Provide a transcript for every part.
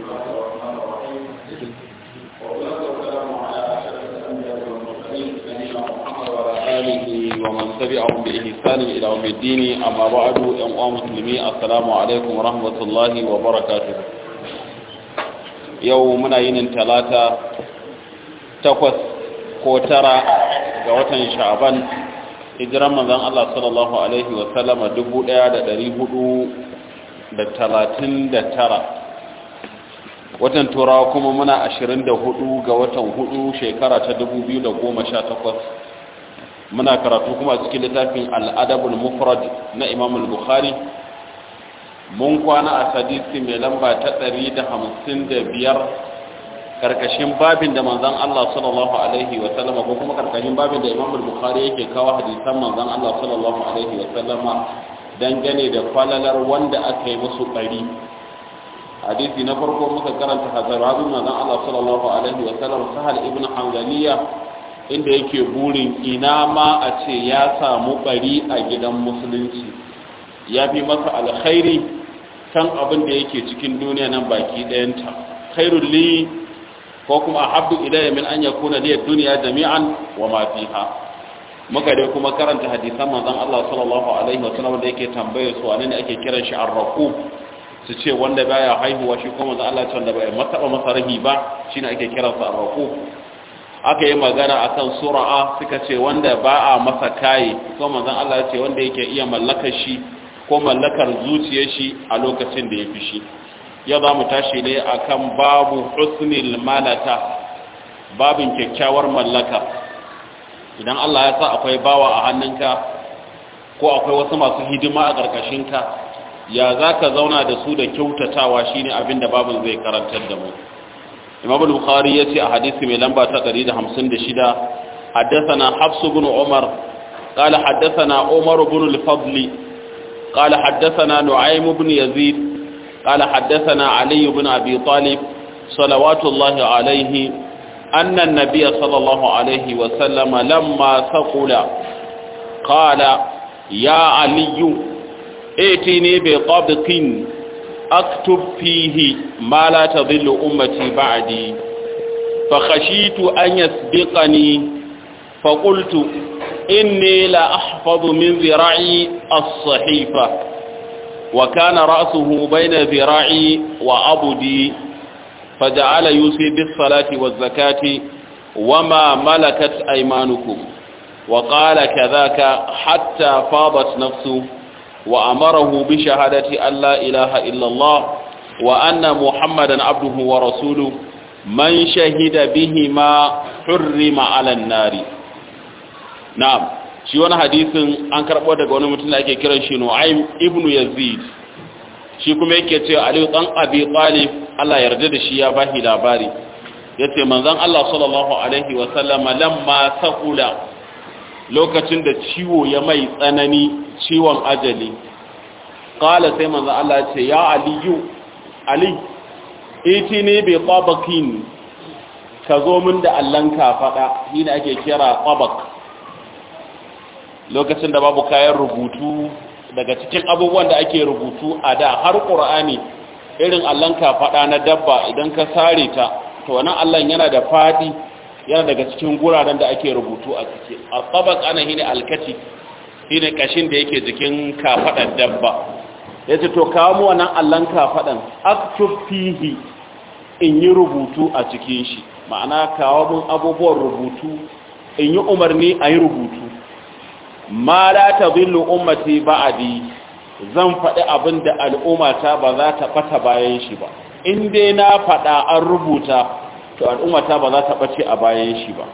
الله الرحمن الرحيم والصلاة والسلام على أشرف الأنبياء والمرسلين نبينا محمد وعلى آله ومن تبعهم بإحسان إلى يوم الدين أما بعد أيها المسلمين السلام عليكم ورحمة الله وبركاته يومنا ين ثلاثة تقوس كوترا ga watan sha'aban hijiran manzon Allah sallallahu alaihi wa sallama 1439 watan turawa kuma muna 24 ga watan 4 shekara ta 2018 muna karatu kuma a cikin littafin al-adabul mufrad na Imam al-Bukhari mun kwana a hadisi mai lamba ta 155 karkashin babin da manzon Allah sallallahu alaihi wa sallama ko kuma karkashin babin da Imam Bukhari yake kawo hadisan manzon Allah sallallahu alaihi wa sallama dangane da falalar wanda aka yi musu bari hadisi na farko muka karanta hazarabin manzon Allah sallallahu alaihi wa sallam Sahal ibn Hanzaliya inda yake burin ina ma a ce ya samu bari a gidan musulunci ya fi masa alkhairi kan abin da yake cikin duniya nan baki ɗayanta khairul li ko kuma ahabbu ilayya min an yakuna li ad-dunya jami'an wa ma fiha muka dai kuma karanta hadisan manzon Allah sallallahu alaihi wa sallam da yake tambaye su wane ne ake kiran shi ar-raqub su ce wanda baya haihuwa shi kuma manzon Allah ce wanda bai mataba masa rahi ba shine ake kiran sa ar-raqub aka yi magana akan sura'a suka ce wanda ba a masa kai ko manzon Allah ce wanda yake iya mallakar shi ko mallakar zuciyar shi a lokacin da ya fi shi yau za mu tashi ne akan babu husnil malata babin kyakkyawar mallaka idan Allah ya sa akwai bawa a hannunka ko akwai wasu masu hidima a ƙarƙashinka ya za ka zauna da su da kyautatawa shine abin da babin zai karantar da mu imam bukhari ya ce a hadisi mai lamba ta 156 حدثنا حفص بن عمر قال حدثنا عمر بن الفضل قال حدثنا نعيم بن يزيد قال حدثنا علي بن أبي طالب صلوات الله عليه أن النبي صلى الله عليه وسلم لما ثقل قال يا علي ائتني بطبق أكتب فيه ما لا تضل أمتي بعدي فخشيت أن يسبقني فقلت إني لا أحفظ من ذراعي الصحيفة وكان رأسه بين ذراعي وعبدي فجعل يوصي بالصلاة والزكاة وما ملكت أيمانكم وقال كذاك حتى فاضت نفسه وأمره بشهادة أن لا إله إلا الله وأن محمدا عبده ورسوله من شهد بهما حرم على النار نعم shi wani hadisin an karɓo daga wani mutum da ake kiran shi Nu'aym ibn Yazid shi kuma yake cewa Ali dan Abi Talib Allah yarda da shi ya bashi labari yace manzon Allah sallallahu alaihi wa sallama lamma saqula lokacin da ciwo ya mai tsanani ciwon ajali qala sai manzon Allah ya ce ya aliyu ali itini bi tabaqin ka zo min da allanka fada shi ne ake kira tabaq lokacin da babu kayan rubutu daga cikin abubuwan da ake rubutu a da har ƙura'ani irin allon kafaɗa na dabba idan ka sare ta to wannan allon yana da faɗi yana daga cikin guraren da ake rubutu a ciki a tsabak ana hini alkati shine kashin da yake jikin kafaɗar dabba ya ce to kawo mu wannan allon kafaɗan aktub fihi in yi rubutu a cikin shi ma'ana kawo mun abubuwan rubutu in yi umarni a yi rubutu ma la tadhillu ummati ba'di zan faɗi abin da al'ummata ba za ta ɓata bayan shi ba in dai na faɗa an rubuta to al'ummata ba za ta ɓace a bayan shi ba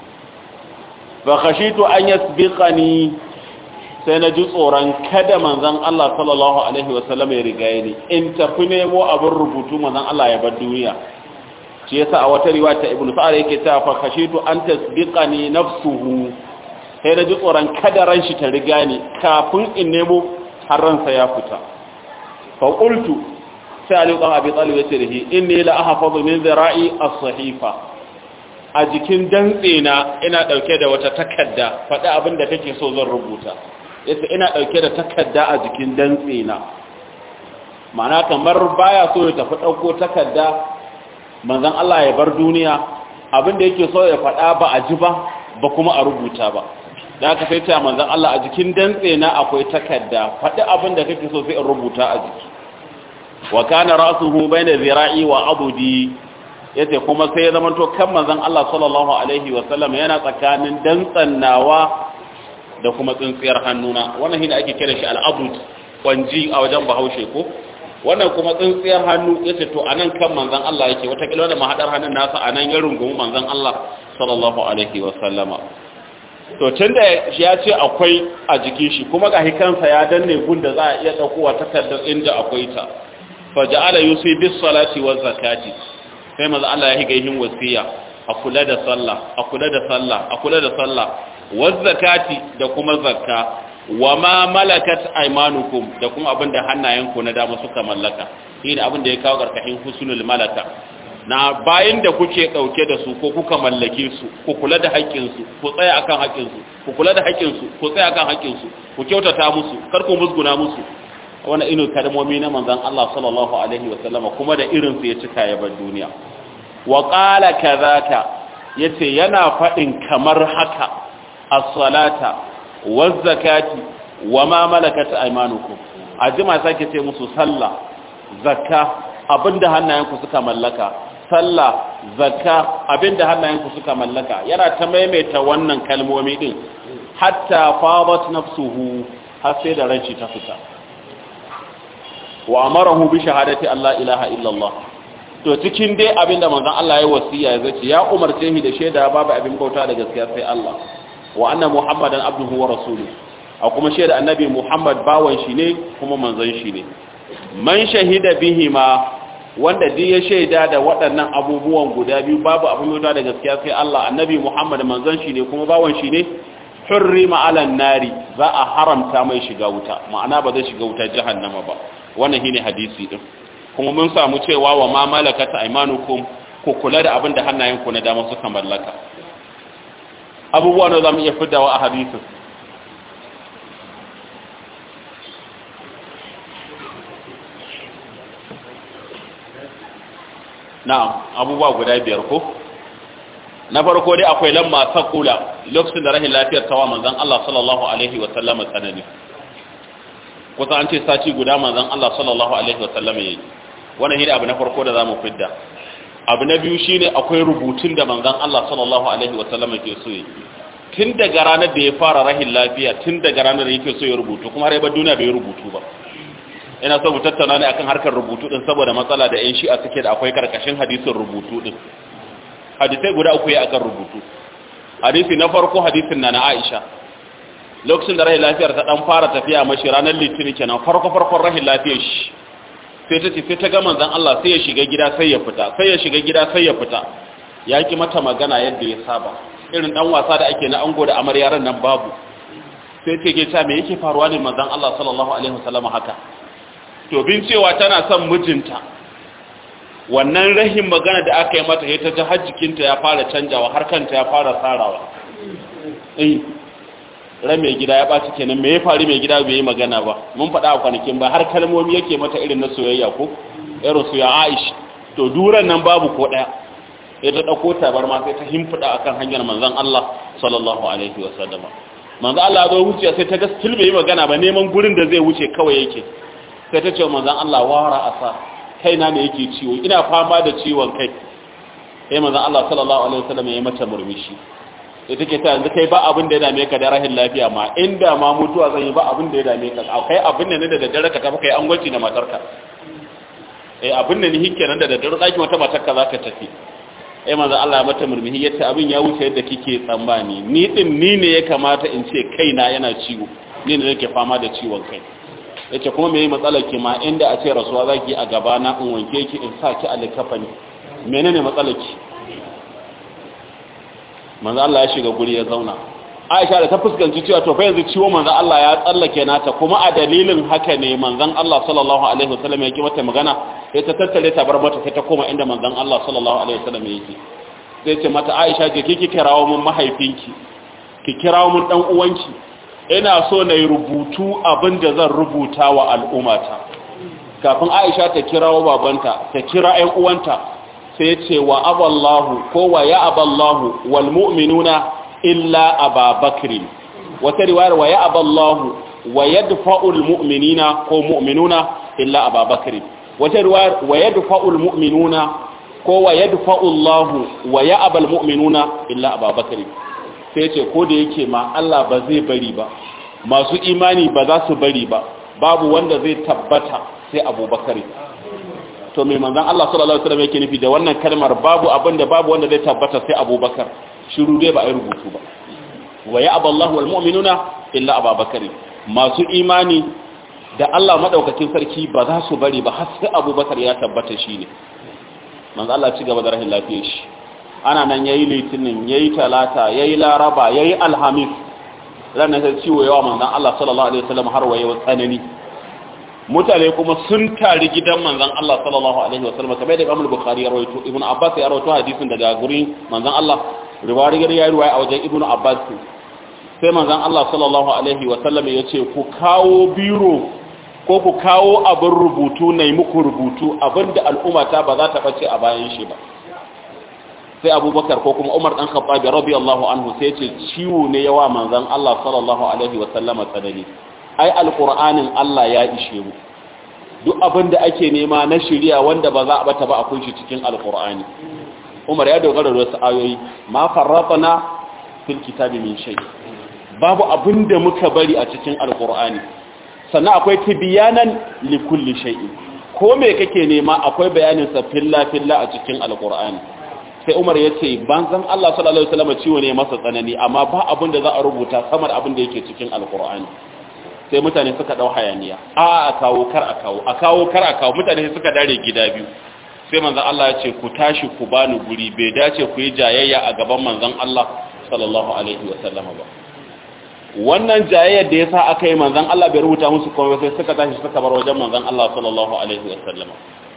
fa khashitu an yasbiqani sai na ji tsoron kada manzon Allah sallallahu alaihi wasallam ya rigaye ni in tafi nemo abin rubutu manzon Allah ya bar duniya shi yasa a wata riwaya ta ibnu sa'ad yake cewa fa khashitu an tasbiqani nafsuhu sai da ji tsoron kada ran shi ta riga ni kafin in nemo har ransa ya fita fa qultu sai ali dan abi talib yace da shi inni la ahfazu min zira'i as-sahifa a jikin dantse na ina dauke da wata takarda faɗi abin da kake so zan rubuta yace ina dauke da takarda a jikin dantse na ma'ana kamar baya so ya tafi ɗauko takarda manzan Allah ya bar duniya abin da yake so ya faɗa ba a ji ba ba kuma a rubuta ba da aka sai ta manzan Allah a jikin dantse na akwai takarda faɗi abin da kake so sai in rubuta a jiki wa kana ra'suhu bayna zira'i wa abudi yace kuma sai ya zama to kan manzan Allah sallallahu alaihi wa sallam yana tsakanin dantsan nawa da kuma tsintsiyar hannuna wannan shine ake kira shi al-abud kwanji a wajen Bahaushe ko wannan kuma tsintsiyar hannu yace to anan kan manzan Allah yake wata kila da mahadar hannun nasa anan ya rungumi manzan Allah sallallahu alaihi wa sallama to tunda ya ce akwai a jikin shi kuma ga kansa ya danne gunda za a iya daukowa takardar inda akwai ta faja'ala yusi bis salati waz zakati sai manzo Allah ya higa yin wasiya a kula da sallah a kula da sallah a kula da sallah waz zakati da kuma zakka wa ma malakat aymanukum da kuma abinda hannayenku na dama suka mallaka shine abinda ya kawo karkashin husnul malaka na bayan da kuke dauke da su ko kuka mallake su ku kula da haƙƙin su ku tsaya akan haƙƙin su ku kula da haƙƙin su ku tsaya akan haƙƙin su ku kyautata musu kar ku musguna musu wani inu kalmomi na manzon Allah sallallahu alaihi wa sallama kuma da irin su ya cika ya bar duniya wa qala kadhaka yace yana fadin kamar haka as-salata waz-zakati wa ma malakat aymanukum ajima sake ce musu sallah zakka abinda hannayenku suka mallaka sallah zakka abinda hannayenku suka mallaka yana ta maimaita wannan kalmomi din hatta fadat nafsuhu har sai da ranci ta fita wa amarahu bi shahadati Allah ilaha illallah to cikin dai abinda manzon Allah ya wasiya ya zace ya umarce shi da shaida babu abin bauta da gaskiya sai Allah wa anna muhammadan abduhu wa rasuluhu a kuma shaida annabi muhammad bawan shi ne kuma manzon shi ne man shahida bihima wanda duk ya shaida da waɗannan abubuwan guda biyu babu abin bauta da gaskiya sai Allah annabi muhammad manzon shi ne kuma bawan shi ne hurrima ala nari za a haramta mai shiga wuta ma'ana ba zai shiga wuta jahannama ba wannan shine hadisi din kuma mun samu cewa wa ma malakata aymanukum ku kula da abin da hannayenku na dama suka mallaka abubuwa da zamu iya fidawa a hadisin na'am abubuwa guda biyar ko na farko dai akwai lamma saqula lokacin da rahin lafiyar tawa manzon Allah sallallahu alaihi wa sallam tsanani kusa an ce sati guda manzon Allah sallallahu alaihi wa sallam yayi wannan shi abu na farko da zamu fidda abu na biyu shine akwai rubutun da manzon Allah sallallahu alaihi wa sallam ke so yi tun daga ranar da ya fara rahin lafiya tun daga ranar da yake so ya rubutu kuma har ba duniya bai rubutu ba ina so mu tattauna ne akan harkar rubutu din saboda matsala da yan shi'a suke da akwai karkashin hadisin rubutu din hadisai guda uku ya akan rubutu hadisi na farko hadisin na na Aisha lokacin da rahin lafiyar ta dan fara tafiya mashi ranar litinin kenan farko farkon rahin lafiyar shi sai ta ce sai ta ga manzon Allah sai ya shiga gida sai ya fita sai ya shiga gida sai ya fita ya ki mata magana yadda ya saba irin dan wasa da ake na ango da amaryaran nan babu sai ce ke ta me yake faruwa ne manzon Allah sallallahu alaihi wasallam haka to bin cewa tana son mijinta wannan rahin magana da aka yi mata ta ji har jikinta ya fara canjawa har kanta ya fara tsarawa eh ran mai gida ya ɓaci kenan me ya faru mai gida bai yi magana ba mun faɗa a kwanakin ba har kalmomi yake mata irin na soyayya ko irin su ya aish to duran nan babu ko ɗaya ya ta ɗauko tabar ma sai ta himfiɗa akan hanyar manzon Allah sallallahu alaihi wa sallama manzon Allah zo wuce sai ta ga still bai yi magana ba neman gurin da zai wuce kawai yake sai ta ce manzon Allah wara asa kaina ne yake ciwo ina fama da ciwon kai sai manzon Allah sallallahu alaihi wa sallama ya mata murmushi da take ta yanzu kai ba abin da ya dame ka da rahin lafiya ma inda ma mutuwa zan yi ba abin da ya dame ka akwai abin da ne da daddare ka tafi kai an gwaci da matarka eh abin da ni hikke nan da daddare zaki wata matarka zaka tafi eh manzo Allah ya mata murmuhi yace abin ya wuce yadda kike tsammani ni din ni ne ya kamata in ce kaina yana ciwo ni ne nake fama da ciwon kai yace kuma me matsalar ki ma inda a ce rasuwa zaki a gaba na in wanke ki in sa ki a likafani menene matsalar ki manzo Allah ya shiga guri ya zauna Aisha da ta fuskanci cewa to fa yanzu ciwo manzo Allah ya tsallake nata kuma a dalilin haka ne manzon Allah sallallahu alaihi wasallam ya ki mata magana sai ta tattare ta bar mata sai ta koma inda manzon Allah sallallahu alaihi wasallam yake sai ce mata Aisha je kike kirawo mun mahaifinki ki kirawo mun dan uwanki ina so na yi rubutu abinda zan rubuta wa al'ummata kafin aisha ta kirawo babanta ta kira ƴan uwanta sai ya ce wa aballahu ko wa ya aballahu wal mu'minuna illa ababakr wata riwayar wa ya aballahu wa yadfa'ul mu'minina ko mu'minuna illa ababakr wata riwayar wa yadfa'ul mu'minuna ko wa yadfa'u Allah wa ya'bal mu'minuna illa ababakr sai ce ko da yake ma Allah ba zai bari ba masu imani ba za su bari ba babu wanda zai tabbata sai abubakar to mai manzan Allah sallallahu alaihi wasallam yake nufi da wannan kalmar babu abin da babu wanda zai tabbata sai abubakar shiru dai ba a yi rubutu ba wa ya aballahu wal mu'minuna illa abubakar masu imani da Allah madaukakin sarki ba za su bari ba har sai abubakar ya tabbata shi ne manzan Allah ci gaba da rahin lafiyar shi ana nan yayi litinin yayi talata yayi laraba yayi alhamis ranar sai ciwo yawa manzan Allah sallallahu alaihi wasallam har waye tsanani mutane kuma sun tari gidan manzan Allah sallallahu alaihi wasallam kamar da Imam Bukhari ya rawaito Ibn Abbas ya rawaito hadisin daga gurin manzan Allah riwayar ya riwaya a wajen Ibn Abbas sai manzan Allah sallallahu alaihi wasallam ya ce ku kawo biro ko ku kawo abin rubutu na muku rubutu abinda al'umma ta ba za ta bace a bayan shi ba sai abubakar ko kuma umar dan khattabi radiyallahu anhu sai ce ciwo ne yawa manzan Allah sallallahu alaihi wasallama tsanani ai alqur'anin Allah ya ishe mu duk abin da ake nema na shiriya wanda ba za a bata ba akwai shi cikin alqur'ani Umar ya dogara da wasu ayoyi ma farratna fil kitabi min shay babu abin da muka bari a cikin alqur'ani sannan akwai tibyanan li kulli shay'in ko me kake nema akwai bayanin sa filla filla a cikin alqur'ani sai Umar ya ce banzan Allah sallallahu alaihi wasallam ciwo ne masa tsanani amma ba abin da za a rubuta sama da abin da yake cikin alqur'ani sai mutane suka dau hayaniya a a kawo kar a kawo a kawo kar a kawo mutane suka dare gida biyu sai manzon Allah ya ce ku tashi ku bani guri bai dace ku yi jayayya a gaban manzon Allah sallallahu alaihi wasallam ba wannan jayayyar da yasa aka yi manzon Allah bai rubuta musu komai sai suka tashi suka bar wajen manzon Allah sallallahu alaihi wasallam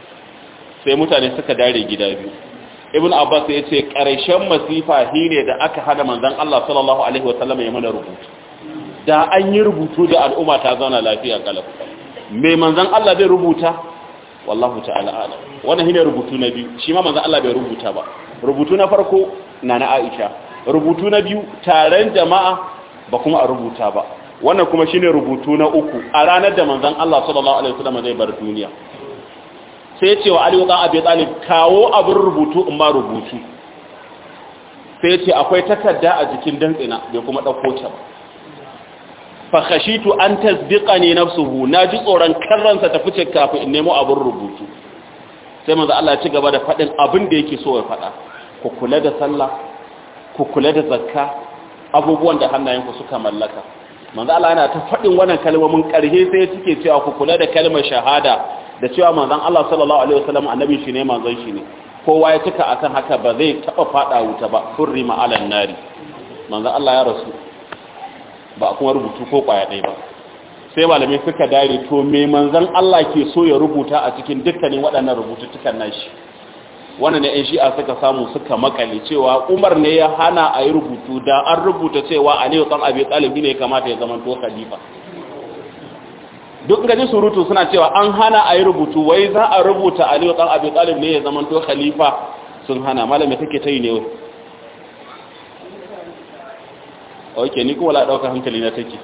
sai mutane suka dare gida biyu ibn abbas ya ce ƙarshen masifa shine da aka hada manzon Allah sallallahu alaihi wasallam ya mana rubutu da an yi rubutu da al'umma ta zauna lafiya kalaf mai manzon Allah bai rubuta wallahu ta'ala alam wannan shine rubutu na biyu shi ma manzon Allah bai rubuta ba rubutu na farko na na Aisha rubutu na biyu taron jama'a ba kuma a rubuta ba wannan kuma shine rubutu na uku a ranar da manzon Allah sallallahu alaihi wasallam zai bar duniya sai ce wa aliyu ɗan abin ɗalib kawo abin rubutu in ma rubutu sai ce akwai takarda a jikin dantsina bai kuma ɗauko ta ba fakashitu an tasdiqa ne nafsuhu na ji tsoron karransa ta fice kafin in nemo abin rubutu sai manzo Allah ya ci gaba da faɗin abin da yake so ya faɗa ku kula da sallah ku kula da zakka abubuwan da hannayenku suka mallaka manzo Allah yana ta faɗin wannan kalmomin ƙarshe sai suke cewa ku kula da kalmar shahada da cewa manzon Allah sallallahu alaihi wasallam annabi shi ne manzon shi ne kowa ya cika akan haka ba zai taba fada wuta ba hurrima alan nari manzon Allah ya rasu ba kuma rubutu ko kwaya ɗaya ba sai malamai suka dare to me manzon Allah ke so ya rubuta a cikin dukkanin waɗannan rubututtukan nashi wannan ne 'yan shi'a suka samu suka makale cewa umar ne ya hana a yi rubutu da an rubuta cewa aliyu ɗan abi ɗalibi ne kamata ya zama to khalifa duk gaji surutu suna cewa an hana a yi rubutu wai za a rubuta aliyu ɗan abi ɗalib ne ya zama to khalifa sun hana malami take ta yi ne wai ok ni kuma la ɗaukar hankali na take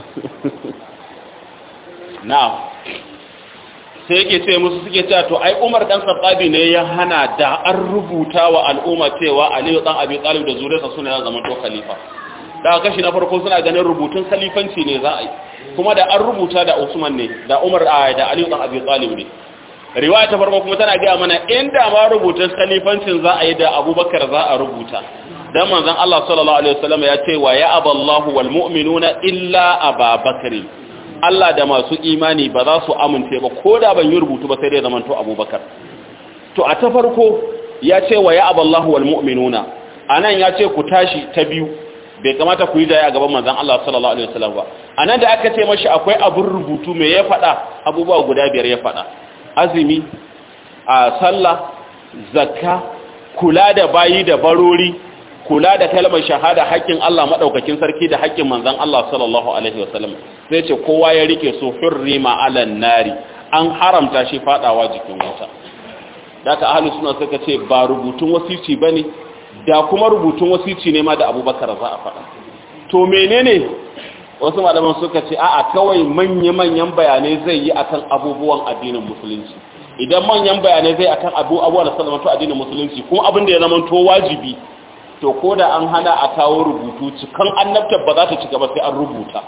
na'am sai yake ce musu suke cewa to ai Umar dan Khattabi ne ya hana da an rubuta wa al'umma cewa Ali dan Abi Talib da zuriyarsa suna ya zama to khalifa da kashi na farko suna ganin rubutun khalifanci ne za a yi kuma da an rubuta da Usman ne da Umar da Ali dan Abi Talib ne riwaya ta farko kuma tana ga mana inda ma rubutun khalifancin za a yi da Abubakar za a rubuta dan manzon Allah sallallahu alaihi wasallam ya ce wa ya aballahu wal mu'minuna illa Abubakar Allah da masu imani ba za su amince ba ko da ban yi rubutu ba sai dai zaman to abubakar to a ta farko ya ce wa ya aballahu wal mu'minuna anan ya ce ku tashi ta biyu bai kamata ku yi da a gaban manzon Allah sallallahu alaihi wasallam ba anan da aka ce mashi akwai abun rubutu me ya faɗa abubuwa guda biyar ya faɗa azumi a sallah zakka kula da bayi da barori kula da kalmar shahada haƙƙin Allah maɗaukakin sarki da haƙƙin manzan Allah sallallahu Alaihi wasallam sai ce kowa ya rike su hurrima alan nari an haramta shi fadawa jikin wuta daga ahlus sunna suka ce ba rubutun wasici bane da kuma rubutun wasici ne ma da Abubakar za a faɗa to menene wasu malaman suka ce a'a kawai manya-manyan bayanai zai yi akan abubuwan addinin musulunci idan manyan bayanai zai akan abu abubuwan da suka zama addinin musulunci kuma abin da ya zama to wajibi to ko da an hana a kawo rubutu cikan annabtar ba za ta cika ba sai an rubuta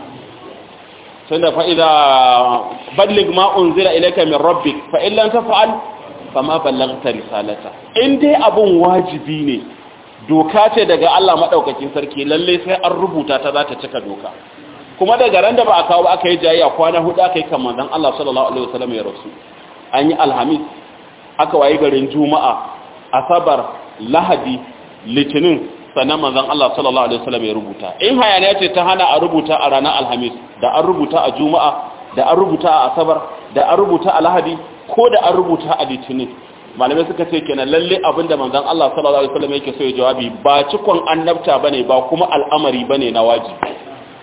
tunda fa idza balligh ma unzila ilayka min rabbik fa in lam taf'al fama ballaghta risalata in dai abun wajibi ne doka ce daga Allah madaukakin sarki lalle sai an rubuta ta za ta cika doka kuma daga ran da ba a kawo aka yi jayayya kwana hudu aka yi kan manzon Allah sallallahu alaihi wasallam ya rasu an yi alhamis aka wayi garin juma'a asabar lahadi litinin sannan manzon Allah sallallahu alaihi wasallam ya rubuta in hayaniya ce ta hana a rubuta a ranar alhamis da an rubuta a juma'a da an rubuta a asabar da an rubuta a lahadi ko da an rubuta a litinin malamai suka ce kenan lalle abinda manzon Allah sallallahu alaihi wasallam yake so ya jawabi ba cikon annabta bane ba kuma al'amari bane na wajibi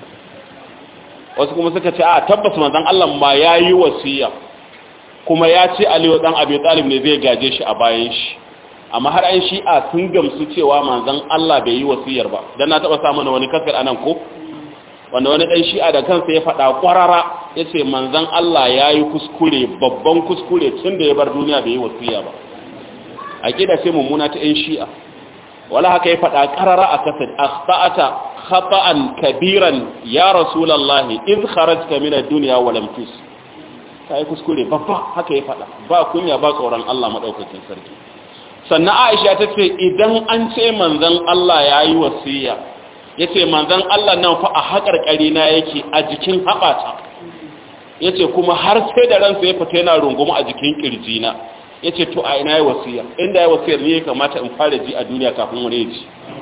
wasu kuma suka ce a tabbas manzon Allah ma yayi wasiya kuma ya ce Aliyu dan Abi Talib ne zai gaje shi a bayan shi amma har an shi'a sun gamsu cewa manzon Allah bai yi wasiyar ba dan na taba samu wani kasar anan ko wanda wani dan shi'a da kansa ya faɗa kwarara yace manzon Allah yayi kuskure babban kuskure tun da ya bar duniya bai yi wasiya ba aqida ce mummuna ta ɗan shi'a wala haka ya faɗa karara a kasar akhta'ata khata'an kabiran ya rasulullahi iz kharajta min ad-dunya wa lam tus kai kuskure babba haka ya faɗa ba kunya ba tsoron Allah madaukakin sarki sannan aisha ta ce idan an ce manzan Allah ya yi wasiya ya ce manzan Allah nan fa a haƙarƙari na yake a jikin haɓata ya ce kuma har sai da ransa ya fita yana runguma a jikin ƙirjina ya ce to a ina ya wasiya inda ya wasiyar ne ya kamata in fara ji a duniya kafin wani ya ji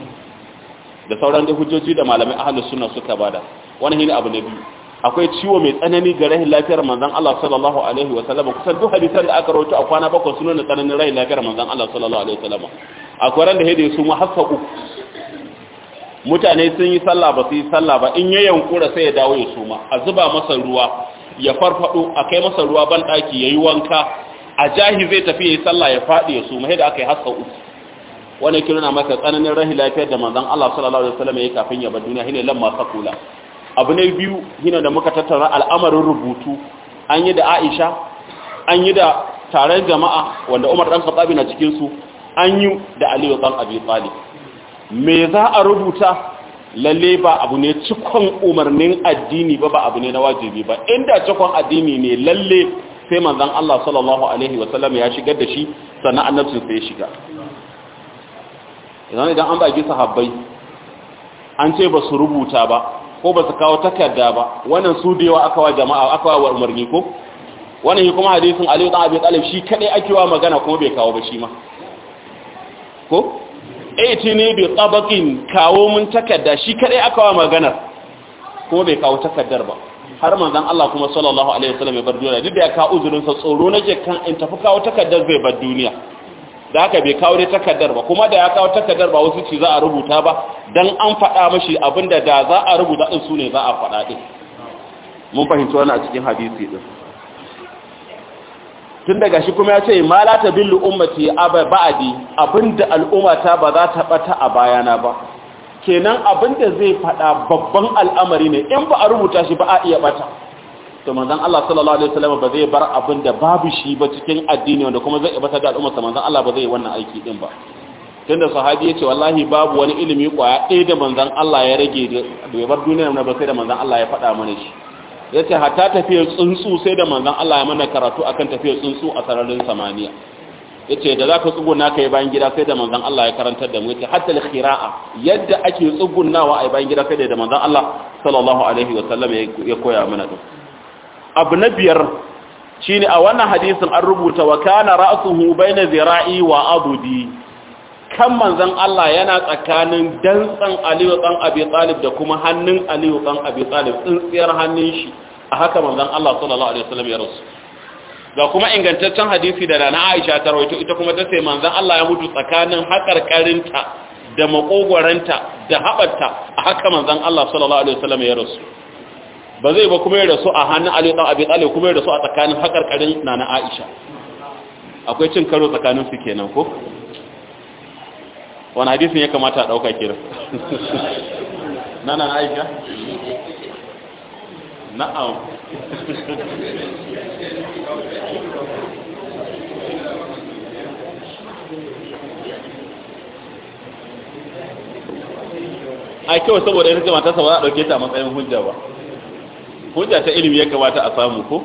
da sauran da hujjoji da malamai ahalus suna suka bada wani hini abu na biyu akwai ciwo mai tsanani ga rahin lafiyar manzon Allah sallallahu alaihi wa sallam kusan duk hadisan da aka rawaito a kwana bakwai sun nuna tsananin rahin lafiyar manzon Allah sallallahu alaihi wa sallam akwai ran da hede su mu hasa uku mutane sun yi sallah ba su yi sallah ba in ya yankura sai ya dawo ya suma a zuba masa ruwa ya farfado a kai masa ruwa ban daki yayi wanka a jahi zai tafi yayi sallah ya fadi ya suma yadda aka yi hasa uku wannan kiruna masa tsananin rahin lafiyar da manzon Allah sallallahu alaihi wa sallam yayi kafin ya bar duniya shine lamma sakula abu ne biyu hina da muka tattara al'amarin rubutu an yi da aisha an yi da taron jama'a wanda umar ɗan katsabi na cikinsu an yi da aliyu ɗan abi tsali me za a rubuta lalle ba abu ne cikon umarnin addini ba ba abu ne na wajibi ba inda cikon addini ne lalle sai manzan Allah sallallahu alaihi wasallam ya shigar da shi sannan annabcin sai ya shiga idan idan an baki sahabbai an ce ba su rubuta ba ko ba su kawo takarda ba wannan su da yawa aka wa jama'a aka wa umarni ko wannan shi kuma hadisin Aliyu dan Abi Talib shi kadai ake wa magana kuma bai kawo ba shi ma ko aiti ne bi tabaqin kawo mun takarda shi kadai aka wa magana kuma bai kawo takardar ba har manzon Allah kuma sallallahu alaihi wasallam ya bar duniya duk da ya kawo uzurin sa tsoro nake kan in tafi kawo takardar zai bar duniya da haka bai kawo dai takardar ba kuma da ya kawo takardar ba wasu ci za a rubuta ba dan an faɗa mashi abinda da za a rubuta din su ne za a faɗa din mun fahimci wannan a cikin hadisi din tun daga shi kuma ya ce ma la tabillu ummati aba ba'di abinda al'ummata ba za ta bata a bayana ba kenan abinda zai faɗa babban al'amari ne in ba a rubuta shi ba a iya bata to manzon Allah sallallahu alaihi wasallam ba zai bar abin da babu shi ba cikin addini wanda kuma zai ibata da al'umma manzon Allah ba zai yi wannan aiki din ba tunda sahabi yace wallahi babu wani ilimi kwaya ɗaya da manzon Allah ya rage da ya bar duniyar na ba sai da manzon Allah ya faɗa mana shi yace hatta tafiyar tsuntsu sai da manzon Allah ya mana karatu akan tafiyar tsuntsu a sararin samaniya yace da zaka tsuguna kai bayan gida sai da manzon Allah ya karantar da mu yace hatta al-khira'a yadda ake tsugunawa a bayan gida sai da manzon Allah sallallahu alaihi wasallam ya koya mana din abu na biyar shi ne a wannan hadisin an rubuta wa kana ra'suhu baina zira'i wa abudi kan manzon Allah yana tsakanin dantsan Aliyu dan Abi Talib da kuma hannun Aliyu dan Abi Talib tsintsiyar hannun shi a haka manzon Allah sallallahu alaihi wasallam ya rasu ga kuma ingantaccen hadisi da Nana Aisha ta rawaito ita kuma ta ce manzon Allah ya mutu tsakanin hakarkarinta da makogwaranta da habarta a haka manzon Allah sallallahu alaihi wasallam ya rasu ba zai ba kuma ya rasu a hannun Ali dan Abi Talib kuma ya rasu a tsakanin hakarkarin nana Aisha akwai cin karo tsakanin su kenan ko wani hadisin ya kamata a dauka kira nana Aisha na'am ai kawai saboda ita matarsa ba za a ɗauke ta a matsayin hujja ba hujja ta ilimi ya kamata a samu ko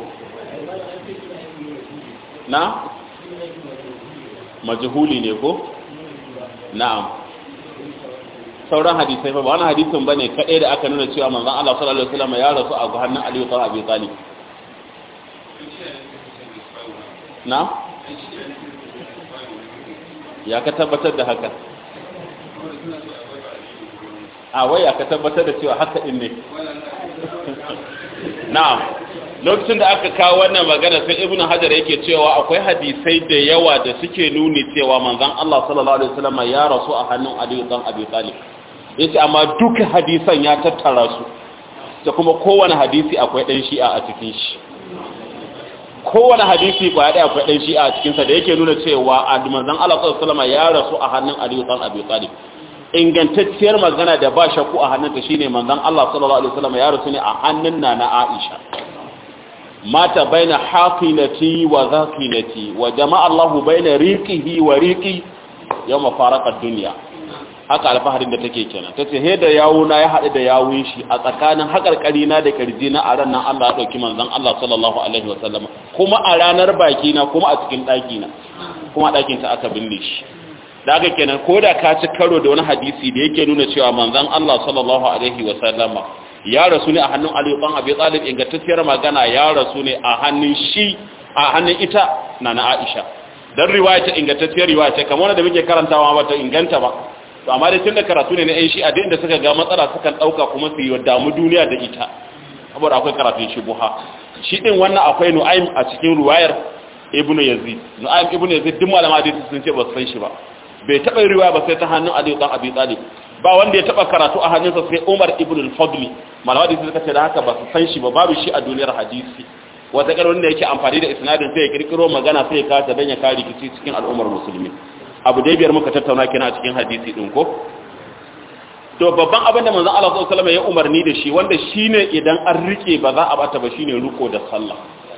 na majhuli ne ko na'am sauran hadisai fa ba wani hadisin bane kadai da aka nuna cewa manzon Allah sallallahu alaihi wasallam ya rasu a hannun Ali ibn Abi Talib na ya ka tabbatar da haka a waya ka tabbatar da cewa haka din ne na'am lokacin da aka kawo wannan magana sai ibnu hajar yake cewa akwai hadisai da yawa da suke nuni cewa manzon Allah sallallahu alaihi wasallam ya rasu a hannun Ali ibn Abi Talib yace amma duka hadisan ya tattara su da kuma kowane hadisi akwai dan shi'a a cikin shi kowane hadisi ba ya akwai dan shi'a a cikin sa da yake nuna cewa manzon Allah sallallahu alaihi wasallam ya rasu a hannun Ali ibn Abi Talib ingantacciyar magana da ba shakku a hannunta shine manzon Allah sallallahu alaihi wasallam ya rasu ne a hannun nana Aisha mata baina haqinati wa zaqinati wa jama'a Allahu baina riqihi wa riqi yawma faraqa ad-dunya haka alfaharin da take kenan tace he da yawuna ya hadu da yawun shi a tsakanin hakarkari na da karji na a ranar Allah ya dauki manzon Allah sallallahu alaihi wasallam kuma a ranar baki na kuma a cikin daki na kuma dakin ta aka binne shi da haka kenan ko da ka ci karo da wani hadisi da yake nuna cewa manzon Allah sallallahu alaihi wa sallama ya rasu ne a hannun Ali ibn Abi Talib ingantacciyar magana ya rasu ne a hannun shi a hannun ita nana Aisha dan riwaya ta ingantacciyar riwaya ce kamar wanda muke karantawa ba ta inganta ba to amma dai tunda karatu ne na ƴan shi a da suka ga matsala sukan dauka kuma su yi damu duniya da ita saboda akwai karatun shubuha shi din wannan akwai Nu'aym a cikin riwayar Ibn Yazid Nu'aym Ibn Yazid duk malama hadisi sun ce ba su san shi ba bai taɓa riwaya ba sai ta hannun Ali dan Abi Talib ba wanda ya taɓa karatu a hannunsa sai Umar ibn al-Fadli malama da suka ce da haka ba su san shi ba babu shi a duniyar hadisi wata kar wanda yake amfani da isnadin sai ya kirkiro magana sai ya kasa dan ya kare rikici cikin al'ummar musulmi abu dai biyar muka tattauna kina a cikin hadisi din ko to babban abin da manzon Allah sallallahu alaihi wasallam ya umarni da shi wanda shine idan an rike ba za a bata ba shine ruko da sallah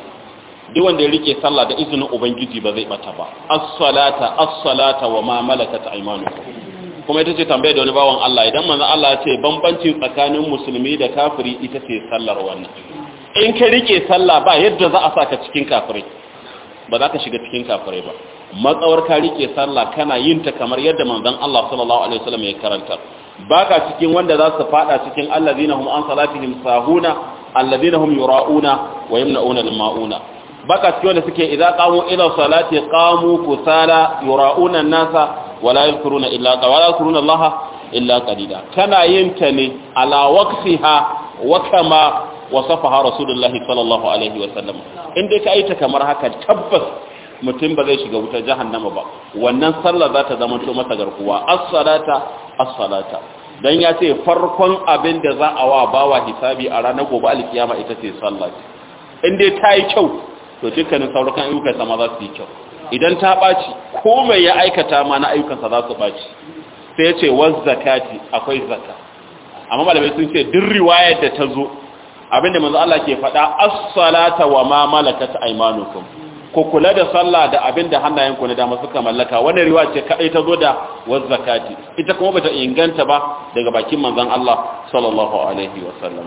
duk wanda ya rike sallah da izinin ubangiji ba zai bata ba as-salata as-salata wa ma malakat aymanukum kuma ita ce tambaya da wani bawan Allah idan manzo Allah ya ce bambanci tsakanin musulmi da kafiri ita ce sallar wannan in ka rike sallah ba yadda za a saka cikin kafirai ba za ka shiga cikin kafirai ba matsawar ka rike sallah kana yin ta kamar yadda manzon Allah sallallahu alaihi wasallam ya karanta baka cikin wanda za su fada cikin allazina hum an salatihim sahuna allazina hum yura'una wa yamna'una al-ma'una baka cikin wanda suke idza qamu ila salati qamu kusala yura'una an-nasa wala yadhkuruna illa wala yadhkuruna Allah illa qalila kana yin ta ne ala waqtiha wa kama wasafaha rasulullahi sallallahu alaihi wa sallam in dai ka yi ta kamar haka tabbas mutum ba zai shiga wutar jahannama ba wannan sallah za ta zama to masa garkuwa as-salata as-salata dan ya ce farkon abin da za a wa bawa hisabi a ranar gobe alkiyama ita ce sallah in dai ta yi kyau to dukkanin sauran ayyukan sama za su yi kyau idan ta ɓaci ko mai ya aikata ma na ayyukansa za su ɓaci sai ya ce waz zakati akwai zakka amma malamai sun ce duk riwayar da ta zo abinda manzo Allah ke faɗa as-salata wa ma malakat aymanukum ku kula da sallah da abinda hannayenku na dama suka mallaka wannan riwaya ce kadai ta zo da waz zakati ita kuma bata inganta ba daga bakin manzon Allah sallallahu alaihi wasallam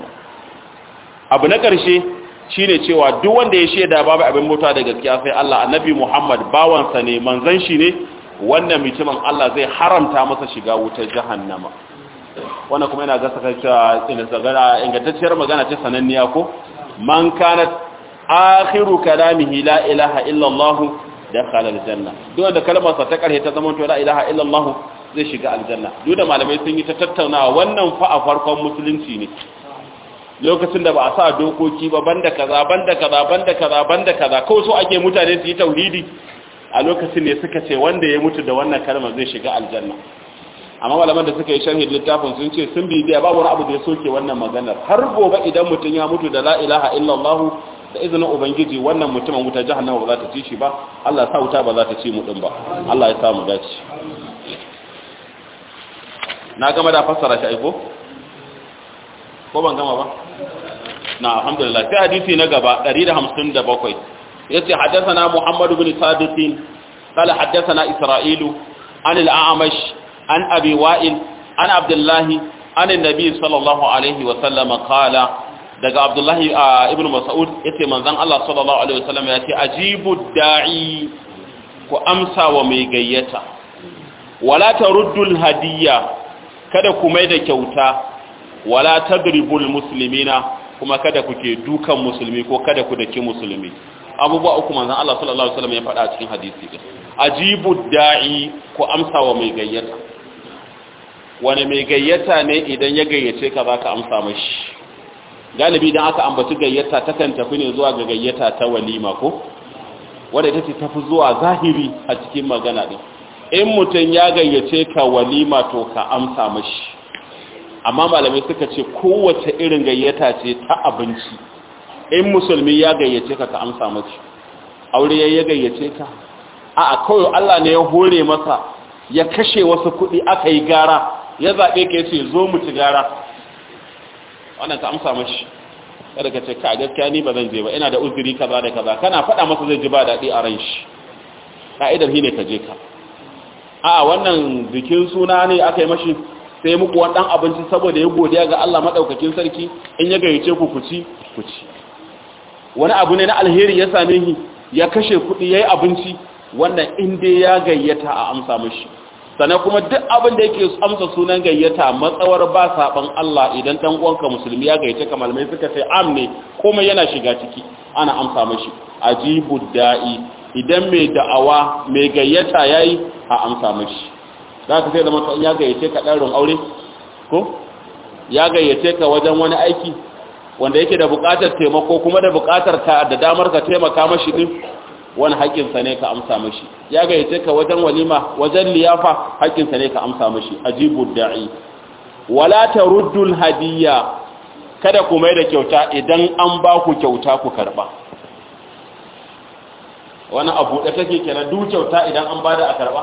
abu na karshe shine cewa duk wanda ya shaida babu abin mutuwa da gaskiya sai Allah annabi Muhammad bawansa ne manzon shi ne wannan mutumin Allah zai haramta masa shiga wutar jahannama wannan kuma yana gasa cewa ingantacciyar magana ce sananniya ko man kanat akhiru kalamihi la ilaha illa Allah dakhala aljanna duk wanda kalmar sa ta karhe ta zama to la ilaha illa Allah zai shiga aljanna duk da malamai sun yi ta tattaunawa wannan fa a farkon musulunci ne lokacin da ba a sa dokoki ba banda kaza banda kaza banda kaza banda kaza kawai so ake mutane su yi tauhidi a lokacin ne suka ce wanda ya mutu da wannan kalmar zai shiga aljanna amma malaman da suka yi sharhi littafin sun ce sun bibiya babu wani abu da ya soke wannan maganar har gobe idan mutum ya mutu da la ilaha illallah da izinin ubangiji wannan mutumin wuta jahannama ba za ta ci shi ba Allah ya sa wuta ba za ta ci mu din ba Allah ya sa mu dace na gama da fassara shi aiko ko ban gama ba na alhamdulillah sai hadisi na gaba 157 yace haddathana Muhammad ibn Sadiq قال حدثنا إسرائيل عن الأعمش عن أبي وائل عن عبد الله عن النبي صلى الله عليه وسلم قال daga Abdullahi ibn Mas'ud yace manzon Allah sallallahu alaihi wasallam yace ajibu da'i ku amsa wa mai gayyata wala taruddul hadiyya kada ku mai da kyauta wala tadribul muslimina kuma kada ku ke dukan musulmi ko kada ku daki musulmi abubuwa uku manzon Allah sallallahu alaihi wasallam ya faɗa a cikin hadisi din ajibu da'i ku amsa wa mai gayyata wani mai gayyata ne idan ya gayyace ka zaka amsa mashi galibi idan aka ambaci gayyata takan tafi ne zuwa ga gayyata ta walima ko wanda ita ce tafi zuwa zahiri a cikin magana din in mutum ya gayyace ka walima to ka amsa mashi amma malamai suka ce kowace irin gayyata ce ta abinci in musulmi ya gayyace ka ka amsa mashi aure ya gayyace ka a kawai Allah ne ya hore masa ya kashe wasu kuɗi aka yi gara ya zaɓe ka yace zo mu ci gara wannan ka amsa mashi kada ka ce ka gaskiya ni ba zan je ba ina da uzuri kaza da kaza kana faɗa masa zai ji ba daɗi a ran shi ka'idar shi ne ka je ka a wannan bikin suna ne aka yi mashi sai muku wani ɗan abinci saboda ya godiya ga Allah maɗaukakin sarki in ya gayyace ku ku ci ku ci wani abu ne na alheri ya same shi ya kashe kuɗi ya yi abinci wannan inda ya gayyata a amsa mashi sannan kuma duk abin da yake amsa sunan gayyata matsawar ba saban Allah idan dan uwanka musulmi ya gayyace ka malamai suka ce am ne komai yana shiga ciki ana amsa mashi ajibu da'i idan mai da'awa mai gayyata yayi a amsa mashi zaka sai da mutum ya gayyace ka ɗarin aure ko ya gayyace ka wajen wani aiki wanda yake da buƙatar taimako kuma da buƙatar ka da damar ka taimaka mashi din wani haƙƙinsa ne ka amsa mashi ya gayyace ka wajen walima wajen liyafa haƙƙinsa ne ka amsa mashi ajibu da'i wala taruddul hadiyya kada ku mai da kyauta idan an ba ku kyauta ku karba wani abu da take kenan duk kyauta idan an bada a karba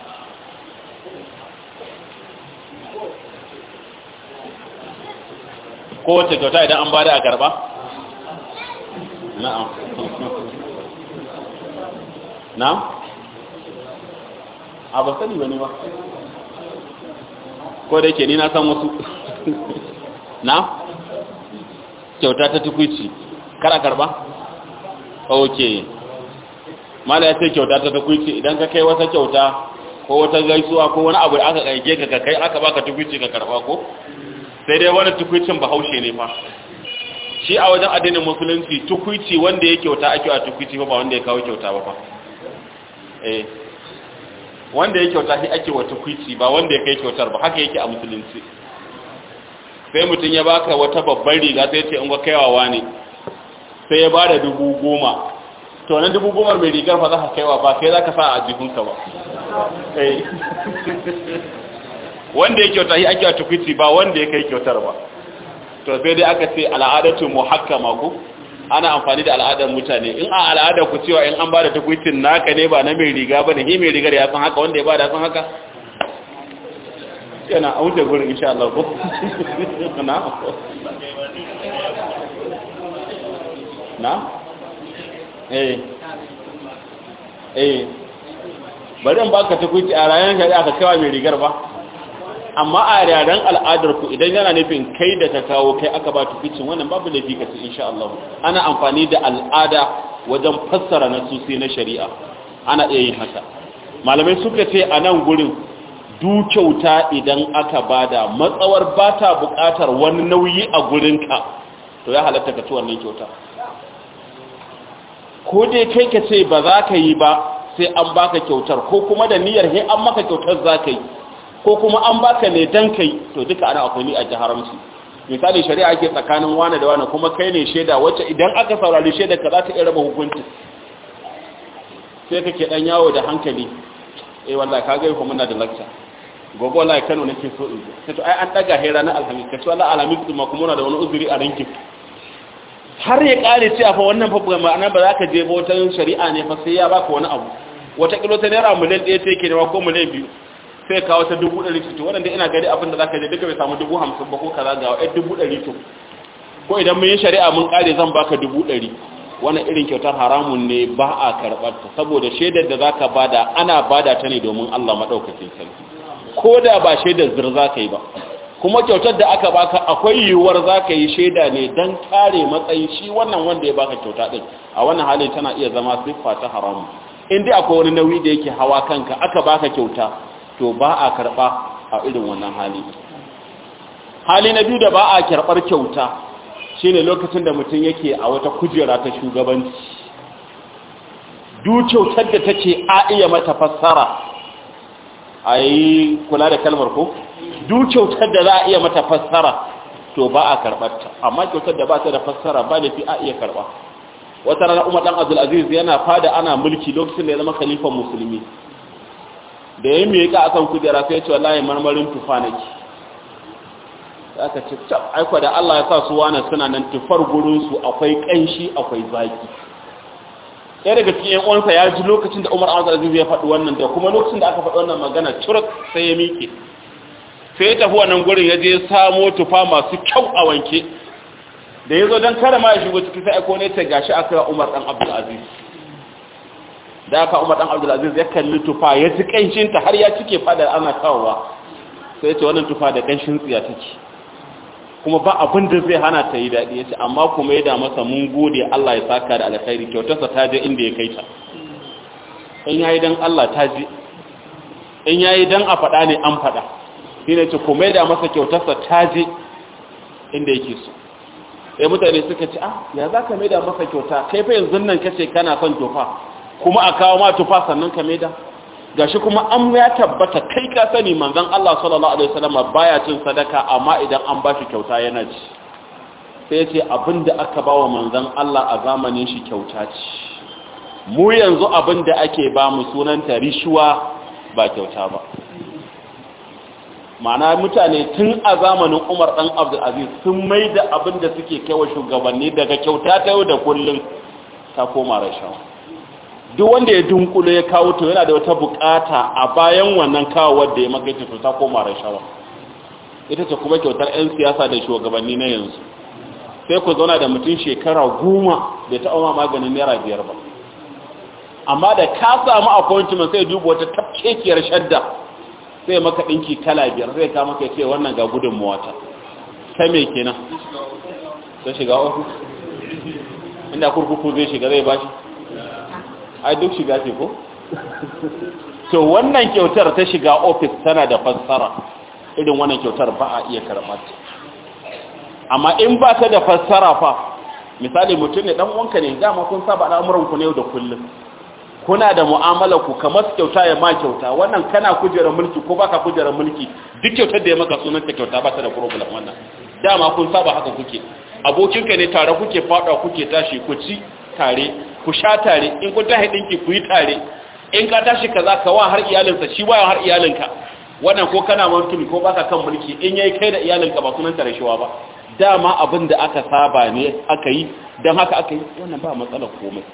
kowace kyauta idan an bada a karba na'am na? a ba sani ba ne ba ko da yake ni na san wasu na? kyauta ta tukwici kara karba? ok mala ya ce kyauta ta tukwici idan ka kai wata kyauta ko wata gaisuwa ko wani abu da aka ƙaike ka kai aka baka tukwici ka karba ko? sai dai wani tukwicin bahaushe ne fa shi a wajen addinin musulunci tukwici wanda ya kyauta ake a tukwici ba wanda ya kawo kyauta ba fa eh wanda ya kyauta shi ake wata kwici ba wanda ya kai kyautar ba haka yake a musulunci sai mutum ya baka wata babban riga sai ce in ga kaiwawa ne sai ya bada dubu goma to nan dubu goma mai rigar fa za ka kaiwa ba sai za ka sa a jihunka ba wanda ya kyauta shi ake wata kwici ba wanda ya kai kyautar ba to sai dai aka ce al'adatu muhakkama ko ana amfani da al'adar mutane in a al'adar ku cewa in an ba da tukwicin naka ne ba na mai riga ba ne hi mai rigar ya san haka wanda ya ba da san haka yana a wuce gurin insha Allah ko na na eh eh bari in baka tukwici a ranar shari'a ka kawo mai rigar ba amma a yaren al'adar ku idan yana nufin kai da ka kawo kai aka ba tuficin wannan babu da fi kasu insha Allah ana amfani da al'ada wajen fassara na susi na shari'a ana iya yin haka malamai suka ce a nan gurin du kyauta idan aka bada matsawar ba ta buƙatar wani nauyi a gurinka to ya halatta ka ci wannan kyauta ko dai kai ka ce ba za ka yi ba sai an baka kyautar ko kuma da niyyar he an maka kyautar za ka yi ko kuma an baka ne dan kai to duka ana akwai ni a jaharamci misali shari'a ke tsakanin wani da wani kuma kai ne shaida wacce idan aka saurari shaida ka za ta iya raba hukunci sai kake dan yawo da hankali eh wallahi ka ga ko muna da lecture gobe wallahi Kano nake so in sai to ai an daga hira na alhamis kace wallahi alhamis din ma kuma muna da wani uzuri a rankin har ya kare cewa fa wannan fa ma'ana ba za ka je ba wata shari'a ne fa sai ya baka wani abu wata kilo ta naira miliyan ɗaya sai ke nema ko miliyan biyu sai ka wata dubu ɗari to wannan dai ina gari abin da za ka je duka bai samu dubu hamsin ba ko kaza ga wa dubu ɗari to ko idan mun yi shari'a mun kare zan baka dubu ɗari wannan irin kyautar haramun ne ba a karɓar ta saboda shaidar da zaka bada ana bada ta ne domin Allah madaukakin sarki ko da ba shaidar zir za ka yi ba kuma kyautar da aka baka akwai yiwuwar za ka yi shaida ne don kare matsayin shi wannan wanda ya baka kyauta ɗin a wannan halin tana iya zama siffa ta haramu in dai akwai wani nauyi da yake hawa kanka aka baka kyauta to ba a karɓa a irin wannan hali hali na biyu da ba a karɓar kyauta shine lokacin da mutum yake a wata kujera ta shugabanci duk kyautar da take a iya mata fassara a yi kula da kalmar ko duk kyautar da za a iya mata fassara to ba a karɓarta amma kyautar da ba ta da fassara ba da fi a iya karɓa wata rana umar ɗan abdulaziz yana fada ana mulki lokacin da ya zama khalifan musulmi da ya miƙa akan kujera sai ya ce wallahi marmarin tufa nake aka ce cap aiko da Allah ya sa su wane suna nan tufar gurinsu akwai ƙanshi akwai zaki ɗaya daga cikin uwansa ya ji lokacin da umar amsa aziz ya faɗi wannan da kuma lokacin da aka faɗi wannan magana curuk sai ya miƙe sai ya tafi wannan gurin ya je samo tufa masu kyau a wanke da ya zo don kada ma ya shigo ciki sai aiko ne ta gashi aka umar ɗan abdulaziz da aka umar ɗan abdulaziz ya kalli tufa ya ji ƙanshinta har ya cike fadar ana kawowa sai ya ce wannan tufa da ƙanshin tsiya take kuma ba abin da zai hana ta yi daɗi ya ce amma kuma ya da masa mun gode Allah ya saka da alkhairi kyautarsa ta je inda ya kai ta in yayi dan Allah ta je in yayi dan a faɗa ne an faɗa shi ne ce kuma ya da masa kyautarsa ta je inda yake so sai mutane suka ce ah ya za ka maida masa kyauta kai fa yanzu nan kace kana son tufa kuma a kawo ma tufa sannan ka maida gashi kuma an ya tabbata kai ka sani manzon Allah sallallahu alaihi wasallam baya cin sadaka amma idan an bashi kyauta yana ci sai ya ce abinda aka bawa manzon Allah a zamanin shi kyauta ce mu yanzu abinda ake ba mu sunanta rishuwa ba kyauta ba ma'ana mutane tun a zamanin Umar dan Abdul Aziz sun maida abinda suke kaiwa shugabanni daga kyauta ta yau da kullun ta koma rashawa duk wanda ya dunkulo ya kawo to yana da wata bukata a bayan wannan kawo wadda ya makaita to ta koma rashawa ita ce kuma kyautar 'yan siyasa da shugabanni na yanzu sai ku zauna da mutum shekara goma da ta ma maganin naira biyar ba amma da ka samu appointment sai duba wata tafkekiyar shadda sai maka ɗinki kala biyar zai ka maka ce wannan ga gudun mawata ta me kenan ta shiga ofis inda kurkuku zai shiga zai bashi ai duk shiga ce ko to wannan kyautar ta shiga ofis tana da fassara irin wannan kyautar ba a iya karɓar amma in ba ta da fassara fa misali mutum ne dan wanka ne dama kun saba al'amuran ku ne da kullum kuna da mu'amala ku kamar kyauta ya ma kyauta wannan kana kujera mulki ko baka kujera mulki duk kyautar da ya maka sunan ta kyauta ba ta da problem wannan dama kun saba haka kuke abokinka ne tare kuke fada kuke tashi ku ci tare ku sha tare in kun tashi dinki ku yi tare in ka tashi kaza ka wa har iyalinsa shi wa har iyalinka wannan ko kana mantumi ko baka kan mulki in yayi kai da iyalinka ba sunan ta rashawa ba dama abin da aka saba ne aka yi dan haka aka yi wannan ba matsalar komai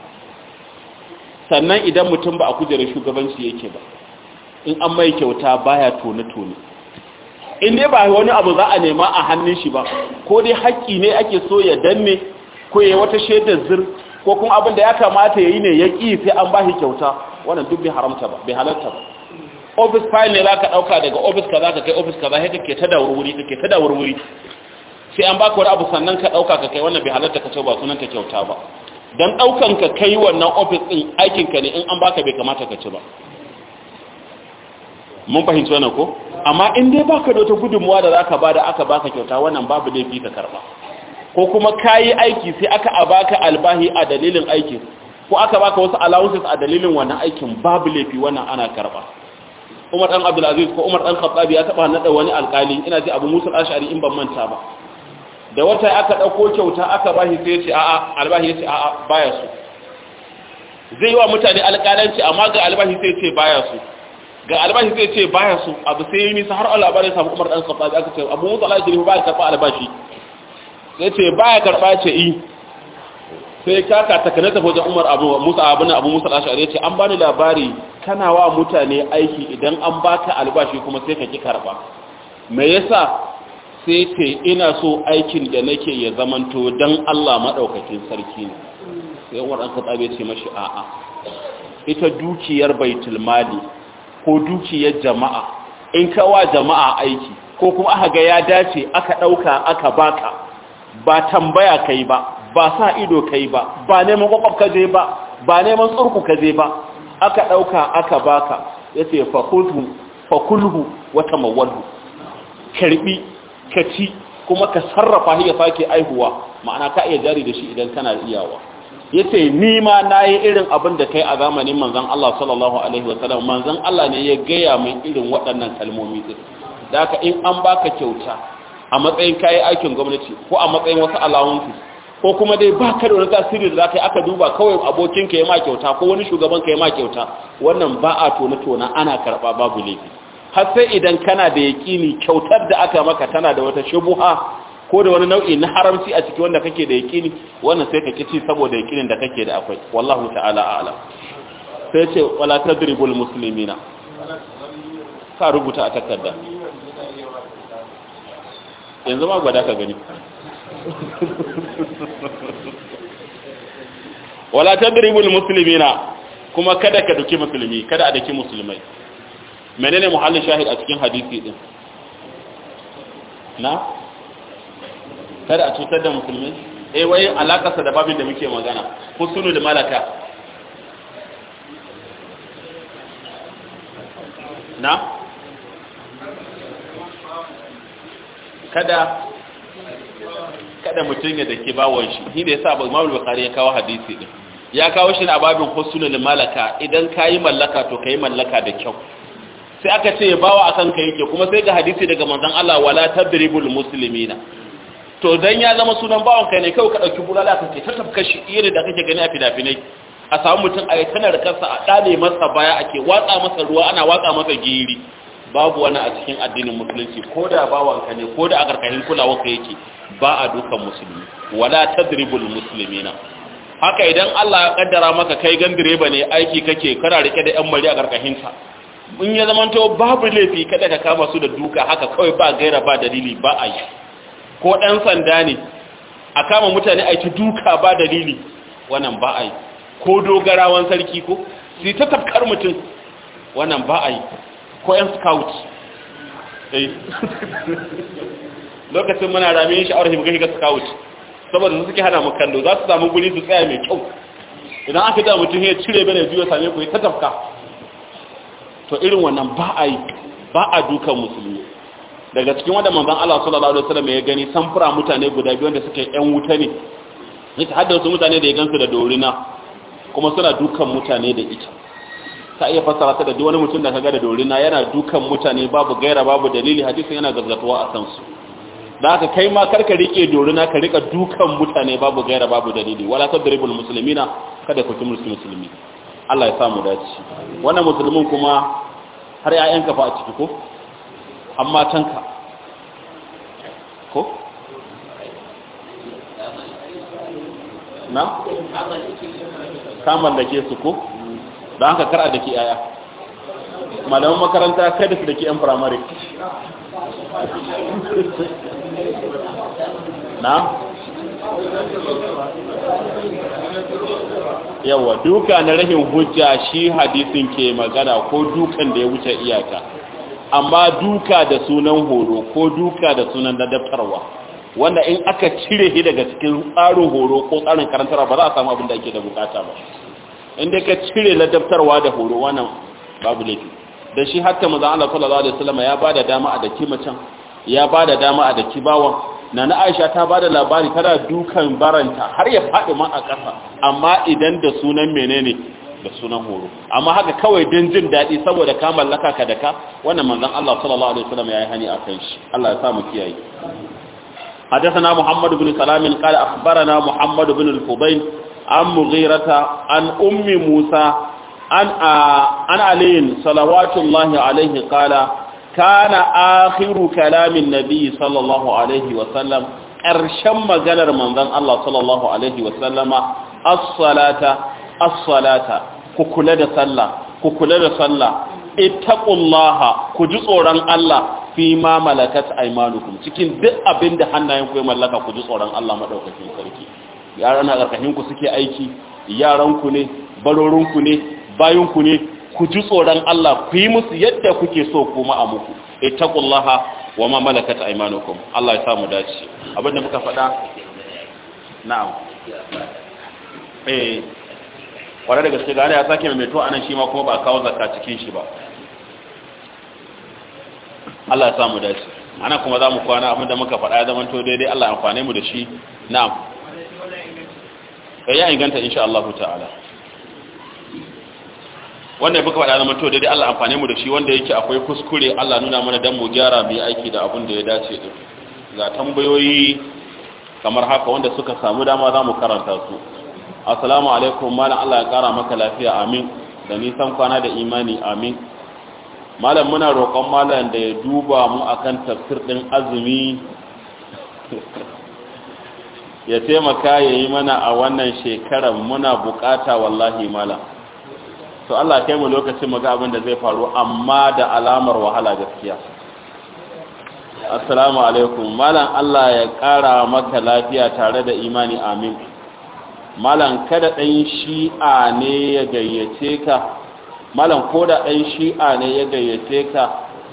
sannan idan mutum ba a kujerar shugabanci yake ba in an mai kyauta baya tone tone in dai ba wani abu za a nema a hannun shi ba ko dai haƙƙi ne ake so ya danne ko ya wata shaidar zir ko kuma abin da ya kamata ya yi ne ya ƙi sai an ba shi kyauta wannan duk bai haramta ba bai halarta ba office file ne za ka ɗauka daga office ka za ka kai office ka za ka ke ta da wurwuri ka ke ta da wurwuri sai an baka wani abu sannan ka ɗauka ka kai wannan bai halarta ka ce ba sunan ta kyauta ba don ɗaukan ka kai wannan office ɗin aikinka ne in an baka bai kamata ka ci ba mun fahimci wannan ko amma in dai baka da wata gudunmuwa da zaka bada aka baka kyauta wannan babu laifi ka karba ko kuma kayi aiki sai aka abaka albahi a dalilin aikin ko aka baka wasu allowances a dalilin wannan aikin babu laifi wannan ana karba Umar dan Abdul Aziz ko Umar dan Khattab ya taba nada wani alkali ina ji Abu Musa al-Ash'ari in ban manta ba da wata aka dauko kyauta aka bashi sai ya ce a'a albahi ya ce a'a baya su zai yi wa mutane alƙalanci amma ga albahi sai ya ce baya su ga albashi sai ce baya so abu sai yi nisa har Allah bari samu Umar dan Khattab aka ce Abu Musa al-Ashari ba ya karba albashi sai ce baya karba ce i sai kaka takana ta wajen Umar Abu Musa Abu Abu Musa al-Ashari ce an bani labari kana wa mutane aiki idan an baka albashi kuma sai ka ki karba me yasa sai ce ina so aikin da nake ya zamanto dan Allah madaukakin sarki ne sai Umar dan Khattab ya ce mashi a'a ita dukiyar baitul mali ko dukiyar jama'a in kawa jama'a aiki ko kuma aka ga ya dace aka ɗauka aka baka ba tambaya kai ba ba sa ido kai ba ba neman kwakwaf ka je ba ba neman tsurku ka je ba aka ɗauka aka baka ya ce fakulhu wata mawalhu karbi ka ci kuma ka sarrafa ya sake aihuwa ma'ana ka iya jari da shi idan kana iyawa yace ni ma nayi irin abin da kai a zamanin manzon Allah sallallahu alaihi wasallam manzon Allah ne ya gaya min irin waɗannan kalmomi din da haka in an baka kyauta a matsayin kai aikin gwamnati ko a matsayin wasu allowances ko kuma dai ba ka da wani tasiri da zaka yi aka duba kawai abokin ka ya ma kyauta ko wani shugaban ka ya ma kyauta wannan ba a tona tona ana karba babu laifi har sai idan kana da yakini kyautar da aka maka tana da wata shubuha ko da wani nau'i na haramci a ciki wanda kake da yakini wannan sai ka kici saboda yakinin da kake da akwai wallahu ta'ala a'lam sai ce wala tadribul muslimina ka rubuta a takarda yanzu ma gwada ka gani wala tadribul muslimina kuma kada ka duki musulmi kada a daki musulmai menene muhallin shahid a cikin hadisi din na kada a cutar da musulmi eh wai alakarsa da babin da muke magana husnul malaka na kada kada mutum ya dake bawon shi shi da yasa Imam Bukhari ya kawo hadisi din ya kawo shi a babin husnul malaka idan kayi mallaka to kai mallaka da kyau sai aka ce bawa akan ka yake kuma sai ga hadisi daga manzon Allah wala tadribul muslimina to dan ya zama sunan bawon kai ne kai ka dauki bulala ka ce ta tafka shi irin da kake gani a fidafinai a samu mutum a tana da kansa a dale masa baya ake watsa masa ruwa ana watsa masa giri babu wani a cikin addinin musulunci ko da bawan ka ne ko da a karkashin kulawar ka yake ba a dukan musulmi wala tadribul muslimina haka idan Allah ya kaddara maka kai gan direba ne aiki kake kana rike da yan mari a karkashin ka in ya zama to babu laifi kada ka kama su da duka haka kawai ba gaira ba dalili ba a yi ko ɗan sanda ne a kama mutane a yi ta duka ba dalili wannan ba a yi ko dogarawan sarki ko su ta tafkar mutum wannan ba a yi ko yan scout lokacin muna rame shi aure muka shiga scout saboda su suke hana mu kallo za su samu guri su tsaya mai kyau idan aka da mutum ya cire bane biyo same ku ta tafka to irin wannan ba a yi ba a dukan musulmi daga cikin wanda manzon Allah sallallahu alaihi wasallam ya gani samfura mutane guda biyu wanda suke yan wuta ne yace hadda wasu mutane da ya gansu da dorina kuma suna dukan mutane da ita ta iya fassara ta da duk wani mutum da kaga da dorina yana dukan mutane babu gaira babu dalili hadisin yana gaggatuwa a san su da haka kai ma karka rike dorina ka rika dukan mutane babu gaira babu dalili wala tadribul muslimina kada ku tumur musulmi Allah ya samu dace wannan musulmin kuma har ƴaƴanka fa a ciki ko amma tanka ko na kamar da ke su ko don haka kara da ke ƴaƴa malaman makaranta kada su da ke ƴan firamare na yawa duka na rahin hujja shi hadisin ke magana ko dukan da ya wuce iyaka amma duka da sunan horo ko duka da sunan ladabtarwa wanda in aka cire shi daga cikin tsarin horo ko tsarin karantarwa ba za a samu abin da ake da bukata ba inda ka cire ladabtarwa da horo wannan babu laifi da shi hatta maza Allah sallallahu alaihi wasallam ya bada dama a daki macen ya bada dama a daki bawan nana Aisha ta bada labari tana dukan baranta har ya faɗi ma a ƙasa amma idan da sunan menene da sunan horo amma haka kawai don jin daɗi saboda ka mallaka ka da ka wannan manzon Allah sallallahu alaihi wasallam yayi hani akan shi Allah ya sa mu kiyaye حدثنا محمد بن سلام قال أخبرنا محمد بن الفضيل عن مغيرة عن أم موسى an an aliyin salawatullahi alaihi qala kana akhiru kalamin nabi sallallahu alaihi wa sallam ƙarshen maganar manzon Allah sallallahu alaihi wa sallama as-salata as-salata ku kula da sallah ku kula da sallah ittaqullaha ku ji tsoron Allah fi ma malakat aymanukum cikin duk abin da hannayen ku ya mallaka ku ji tsoron Allah madaukakin sarki yaran a karkashin ku suke aiki yaran ku ne barorin ku ne bayin ku ne ku ji tsoron Allah ku yi musu yadda kuke so kuma a muku ittaqullaha wa ma malakat aymanukum Allah ya samu dace abin da muka faɗa na'am eh kwarar da gaske gane ya sake mai meto anan shi ma kuma ba kawo zakka cikin shi ba Allah ya samu dace ana kuma za mu kwana abinda muka faɗa ya zama to daidai Allah ya amfane mu da shi na'am ya inganta insha Allah ta'ala wanda ya buka faɗa zama to daidai Allah amfane mu da shi wanda yake akwai kuskure Allah nuna mana dan mu gyara mu yi aiki da abin da ya dace din ga tambayoyi kamar haka wanda suka samu dama za mu karanta su assalamu alaikum malam Allah ya kara maka lafiya amin da nisan kwana da imani amin malam muna roƙon malam da ya duba mu akan tafsir din azumi ya taimaka ya yi mana a wannan shekarar muna bukata wallahi malam to Allah kai mu lokacin mu ga abin da zai faru amma da alamar wahala gaskiya assalamu alaikum malam Allah ya kara maka lafiya tare da imani amin malam kada ɗan shi'a ne ya gayyace ka malam ko da ɗan shi'a ne ya gayyace ka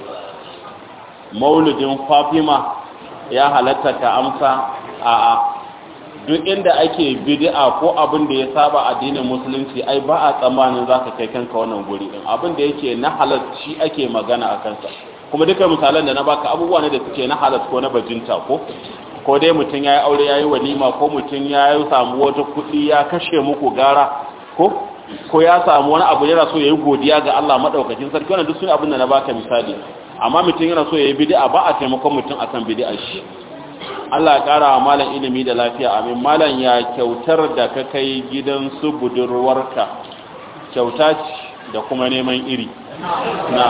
mauludin fatima ya halatta ka amsa a'a duk inda ake bid'a ko abin da ya saba addinin musulunci ai ba a tsammanin zaka kai kanka wannan guri din abin da yake na halal shi ake magana a kansa kuma duka misalan da na baka abubuwa ne da suke na halal ko na bajinta ko ko dai mutum ya yi aure ya yi walima ko mutum ya yi samu wata kuɗi ya kashe muku gara ko ko ya samu wani abu yana so ya yi godiya ga Allah maɗaukakin sarki wannan duk sun abin da na baka misali amma mutum yana so ya yi bid'a ba a taimakon mutum akan bid'a shi Allah ya ƙara wa malam ilimi da lafiya amin malam ya kyautar da ka kai gidan su budurwarka kyauta ce da kuma neman iri na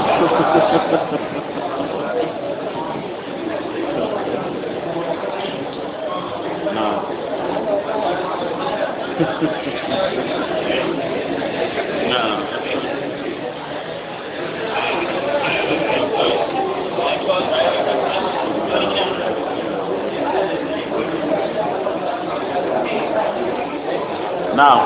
Na'am.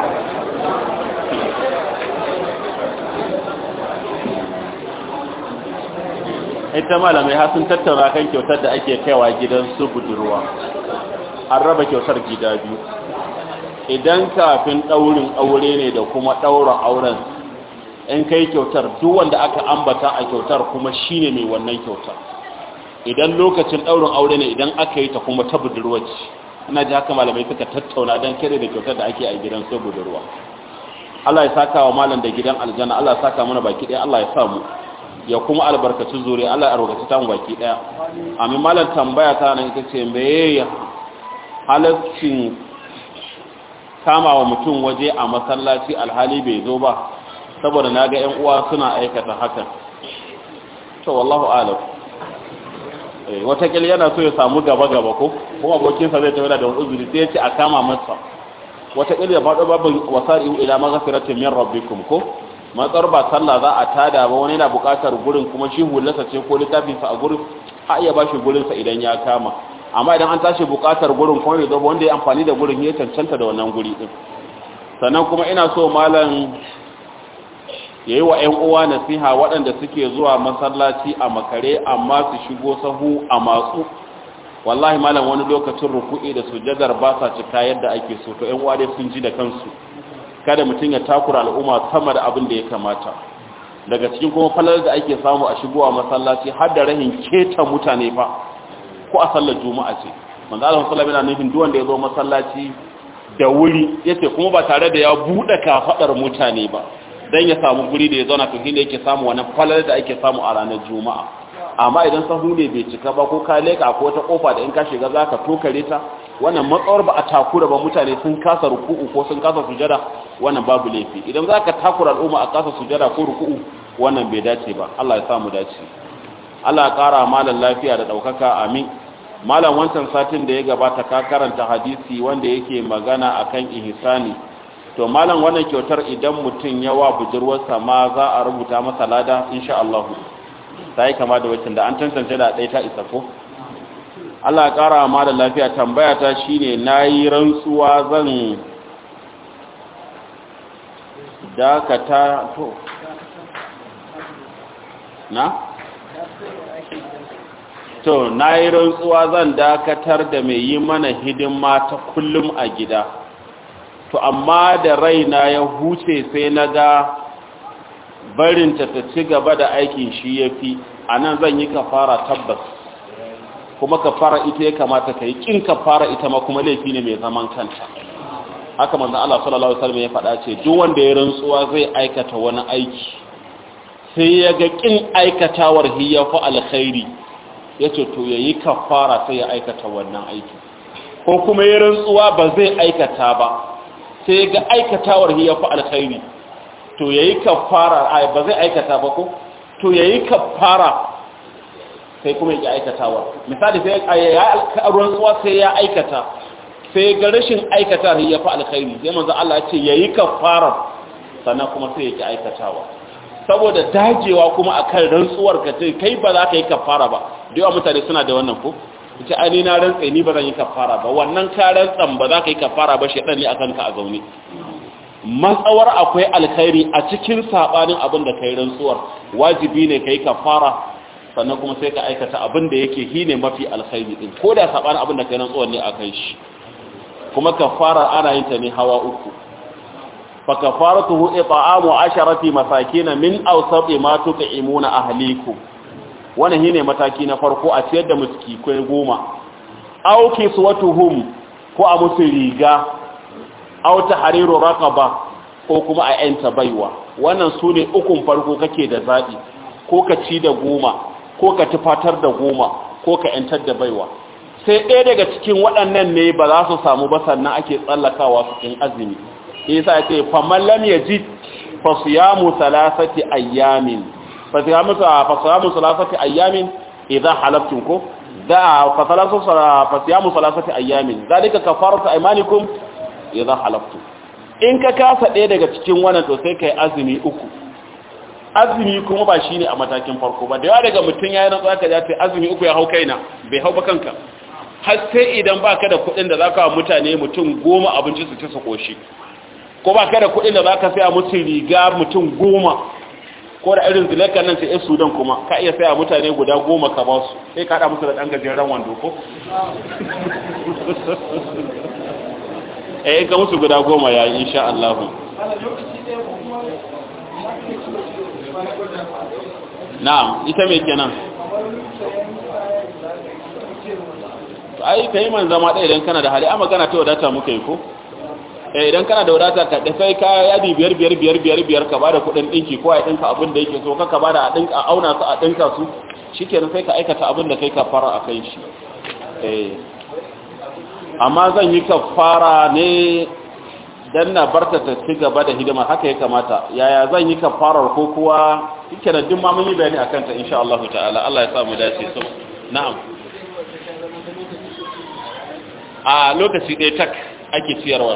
Ita malamai har sun tattauna kan kyautar da ake kaiwa gidan su budurwa. An raba kyautar gida biyu. Idan kafin ɗaurin aure ne da kuma ɗaurin auren, in kai kyautar duk wanda aka ambata a kyautar kuma shine mai wannan kyautar. Idan lokacin ɗaurin aure ne idan aka yi ta kuma ta budurwa ce. ina ji haka malamai suka tattauna don kere da kyautar da ake a gidan sai budurwa Allah ya saka wa malam da gidan aljanna Allah ya saka mana baki daya Allah ya sa mu ya kuma albarkaci zuri Allah ya albarkaci ta mu baki daya amin malam tambaya ta nan ita ce meye halaccin kama wa mutum waje a masallaci alhali bai zo ba saboda na ga 'yan uwa suna aikata hakan to wallahu alam watakil yana so ya samu gaba-gaba ko kuma abokinsa zai tafi da wani uzuri sai ya ce a kama masa watakil ya faɗo babin wasari'u ila maghfiratin min rabbikum ko matsar ba sallah za a tada ba wani yana buƙatar gurin kuma shi hullarsa ce ko littafinsa a gurin a iya bashi gurinsa idan ya kama amma idan an tashi buƙatar gurin kuma bai zo wanda ya amfani da gurin ya cancanta da wannan guri din sannan kuma ina so malam ya yi wa 'yan uwa nasiha waɗanda suke zuwa masallaci a makare amma su shigo sahu a matsu wallahi malam wani lokacin ruku'i da sujadar ba sa cika yadda ake so to 'yan uwa dai sun ji da kansu kada mutum ya takura al'umma sama da abin da ya kamata daga cikin kuma falar da ake samu a shigowa masallaci har da rahin keta mutane fa ko a sallar juma'a ce manzo Allah sallallahu alaihi wasallam nufin duk wanda ya zo masallaci da wuri yace kuma ba tare da ya bude kafadar mutane ba dan ya samu guri da ya zauna to shine yake samu wannan falar da ake samu a ranar juma'a amma idan sahu ne bai cika ba ko ka leka ko wata kofa da in ka shiga zaka tokare ta wannan matsawar ba a takura ba mutane sun kasa ruku'u ko sun kasa sujada wannan babu laifi idan za ka takura al'umma a kasa sujada ko ruku'u wannan bai dace ba Allah ya samu dace Allah ya kara malam lafiya da daukaka amin malam wancan satin da ya gabata ka karanta hadisi wanda yake magana akan ihsani to malam wannan kyautar idan mutum ya wa budurwarsa ma za a rubuta masa lada insha Allah ta yi kama da wacin da an tantance da ɗaya ta isa ko Allah ya ƙara ma da lafiya tambaya ta shine na yi rantsuwa zan dakata to na? to na yi rantsuwa zan dakatar da mai yi mana hidima ta kullum a gida to amma da raina ya huce sai na ga barinta ta ci gaba da aikin shi ya fi a nan zan yi kafara tabbas kuma kafara ita ya kamata ka yi ƙin kafara ita ma kuma laifi ne mai zaman kanta haka manzan Allah sallallahu Alaihi wasallam ya faɗa ce duk wanda ya rantsuwa zai aikata wani aiki sai ya ga ƙin aikatawar hiyafa alkhairi ya ce to ya yi kafara sai ya aikata wannan aiki ko kuma ya rantsuwa ba zai aikata ba sai ya ga aikatawar hiyafa alkhairi to ya yi kafara ba zai aikata ba ko to ya yi kafara sai kuma ya aikatawa misali sai ya rantsuwa sai ya aikata sai ga rashin aikata ya fi alkhairi sai manzo Allah ya ce ya yi kafara sannan kuma sai ya ki aikatawa saboda dagewa kuma akan rantsuwar ka ce kai ba za ka yi kafara ba da yawa mutane suna da wannan ko ce ai na rantsa ni ba zan yi kafara ba wannan ka rantsan ba za ka yi kafara ba shedan ne akan ka a zaune matsawar akwai alkhairi a cikin sabanin abin da kai rantsuwar wajibi ne kai kafara sannan kuma sai ka aikata abin da yake hine mafi alkhairi din ko da sabanin abin da kai rantsuwar ne akan shi kuma kafara ana yin ta ne hawa uku fa kafaratuhu it'amu asharati masakin min awsati ma tut'imuna ahlikum wannan shine mataki na farko a ciyar da miski kai goma aw kiswatuhum ko a musu riga aw tahriru raqaba ko kuma a yanta baiwa wannan sune ukun farko kake da zabi ko ka ci da goma ko ka tufatar da goma ko ka yantar da baiwa sai ɗaya daga cikin waɗannan ne ba za su samu ba sannan ake tsallakawa su cikin azumi isa ya ce faman lam yajid fa siyamu thalathati ayyamin fa siyamu fa siyamu thalathati ayyamin idza halaftum ko da fa thalathu fa siyamu thalathati ayyamin zalika kafaratu aymanikum idza halaftum in ka kasa ɗaya daga cikin wannan to sai kai azumi uku azumi kuma ba shine a matakin farko ba da yawa daga mutum yayin rantsuwa ka ce azumi uku ya hau kaina bai hau ba kanka har sai idan baka da kuɗin da zaka wa mutane mutum goma abinci su ci su koshi ko baka da kuɗin da zaka saya musu riga mutum goma ko da irin zilaka nan sai sudan kuma ka iya saya mutane guda goma ka ba su sai ka haɗa musu da ɗan gajeren wando ko eh ga musu guda goma ya yi insha Allah na'am ita me kenan ai kai man zama ɗaya idan kana da hali a magana ta wadata muka yi ko eh idan kana da wadata ka da sai ka yadi biyar biyar biyar biyar biyar ka bada kuɗin ɗinki ko a ɗinka abin da yake so ka ka bada a ɗinka a auna su a ɗinka su shikenan sai ka aikata abin da kai ka fara a kai shi eh amma zan yi kafara ne dan na barta ta ci gaba da hidima haka ya kamata yaya zan yi kafarar ko kuwa kike da duk ma mun yi bayani akan ta insha Allah ta'ala Allah ya sa mu dace so na'am a lokaci ɗaya tak ake ciyarwa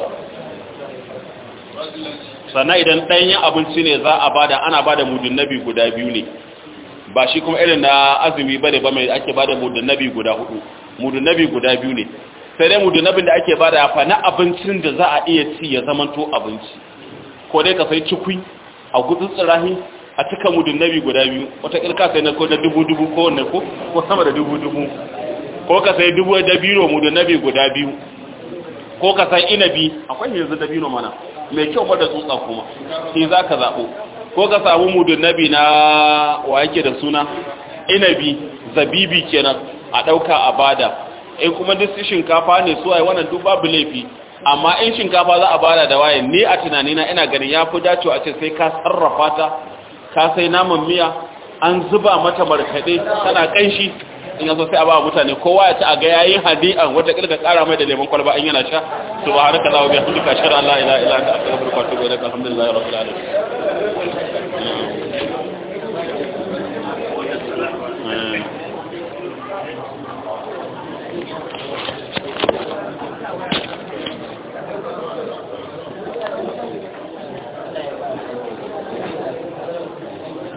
sannan idan ɗanyen abinci ne za a bada ana bada mudun nabi guda biyu ne ba shi kuma irin na azumi bane ba mai ake bada mudun nabi guda hudu mudun nabi guda biyu ne sai dai mudunabin da ake bada fa na abincin da za a iya ci ya zamanto abinci ko dai ka sai cikui a gudun tsirahi a cika mudunabi guda biyu wata kirka sai na ko da dubu dubu ko wanne ko ko sama da dubu dubu ko ka sai dubu da biro mudunabi guda biyu ko ka sai inabi akwai yanzu da biro mana mai kyau ba da tsutsa kuma shi za ka zaɓo ko ka samu mudunabi na wa yake da suna inabi zabibi kenan a ɗauka a bada in kuma duk shinkafa ne su ai wannan duk babu laifi amma in shinkafa za a bada da waye ni a tunanina ina ganin ya fi dacewa a ce sai ka sarrafa ta ka sai naman miya an zuba mata markaɗe tana ƙanshi in yaso sai a ba mutane kowa ya ci a ga yayin hadi'an wata kilka kara mai da lemon kwalba in yana sha subhanaka allahumma wa bihamdika ashhadu an la ilaha illa anta astaghfiruka wa atubu ilaik alhamdulillahi rabbil alamin